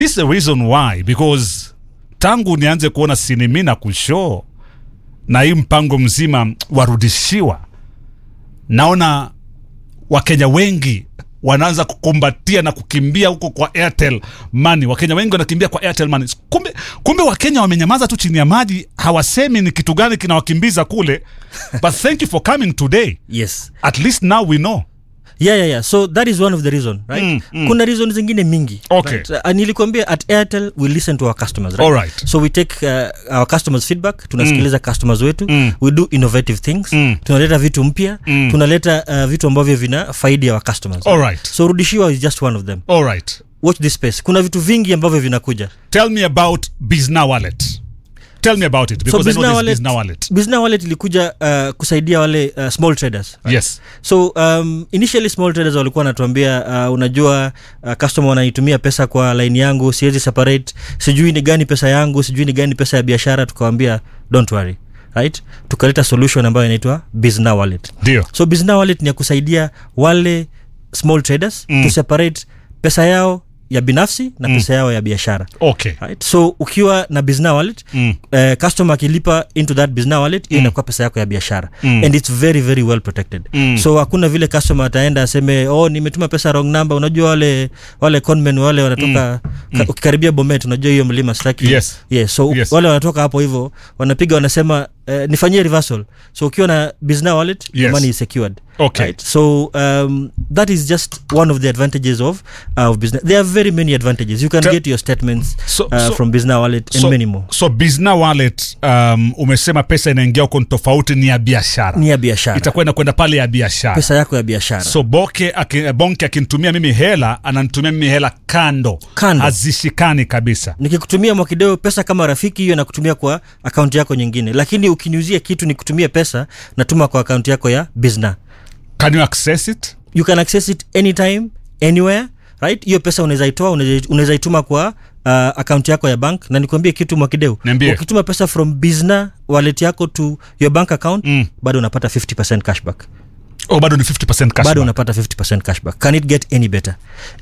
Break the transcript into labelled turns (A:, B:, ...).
A: this is the reason why because tangu nianze kuona sinimi na kushoo na hii mpango mzima warudishiwa naona wakenya wengi wanaanza kukumbatia na kukimbia huko kwa airtel money wakenya wengi wanakimbia kwa airtel money kumbe, kumbe wakenya wamenyamaza tu chini ya maji hawasemi ni kitu gani kinawakimbiza kule but thank you for coming today
B: yes
A: at least now we know
B: yeah, yeah, yeah. so that is one of the reason right
A: Mm, mm.
B: kuna reason zingine mingi
A: Okay.
B: right? uh, nilikwambia at airtel we listen to our customers right?
A: Alright.
B: so we take uh, our customers feedback tunasikiliza customers wetu
A: Mm.
B: we do innovative things
A: Mm.
B: tunaleta vitu mpya
A: Mm.
B: tunaleta uh, vitu ambavyo vina faidi ya our customers
A: Alright.
B: so rudishiwa is just one of them
A: all right
B: watch this space kuna vitu vingi ambavyo vinakuja
A: tell me about bizna wallet tell me about it because I know
B: Bizna
A: this
B: Wallet-
A: bizna wallet
B: Bizna wallet ilikuja uh, kusaidia wale uh, small traders
A: yes
B: so um, initially small traders walikuwa wanatuambia uh, unajua uh, customer wanaitumia pesa kwa line yangu siwezi separate sijui ni gani pesa yangu sijui ni gani pesa ya biashara tukawambia don't worry right tukaleta solution ambayo inaitwa bizna wallet
A: ndio
B: so bizna wallet ni ya kusaidia wale small traders
A: Mm.
B: to separate pesa yao ya binafsi na pesa yao ya biashara
A: okay
B: right? so ukiwa na bizna wallet
A: Mm.
B: eh, customer akilipa into that bizna wallet hiyo inakuwa pesa yako ya biashara
A: Mm.
B: and it's very very well protected
A: Mm.
B: so hakuna vile customer ataenda aseme oh nimetuma pesa wrong number unajua wale wale conmen wale wanatoka ka, ukikaribia bomet unajua hiyo mlima sitaki
A: Yes.
B: yes, so
A: Yes.
B: wale wanatoka hapo hivyo wanapiga wanasema eh, nifanyie reversal so ukiwa na bizna wallet your
A: Yes.
B: money is secured
A: Okay.
B: right? so um, that is just one of the advantages of, uh, of business there are very many advantages you can
A: Te-
B: get your statements
A: So-
B: uh,
A: so-
B: from bizna wallet and
A: so,
B: many more
A: so bizna wallet um, umesema pesa inaingia huko ni tofauti ni ya biashara
B: ni ya biashara
A: itakuwa inakwenda pale ya biashara
B: pesa yako ya biashara
A: so boke aki, bonke akinitumia mimi hela ananitumia mimi hela kando
B: Kando.
A: hazishikani kabisa
B: nikikutumia mwakideo pesa kama rafiki hiyo nakutumia kwa akaunti yako nyingine lakini ukiniuzia kitu nikutumia pesa natuma kwa akaunti yako ya bizna
A: can you access it
B: you can access it anytime anywhere right hiyo pesa unaweza itoa unaweza- unaweza ituma kwa uh, akaunti yako ya bank na nikwambie kitu mwakideu
A: Niambie.
B: ukituma pesa from bizna wallet yako to your bank account
A: Mm.
B: bado unapata 50 cashback
A: oh, bado ni 50
B: bado
A: cashback.
B: unapata 50 cashback can it get any better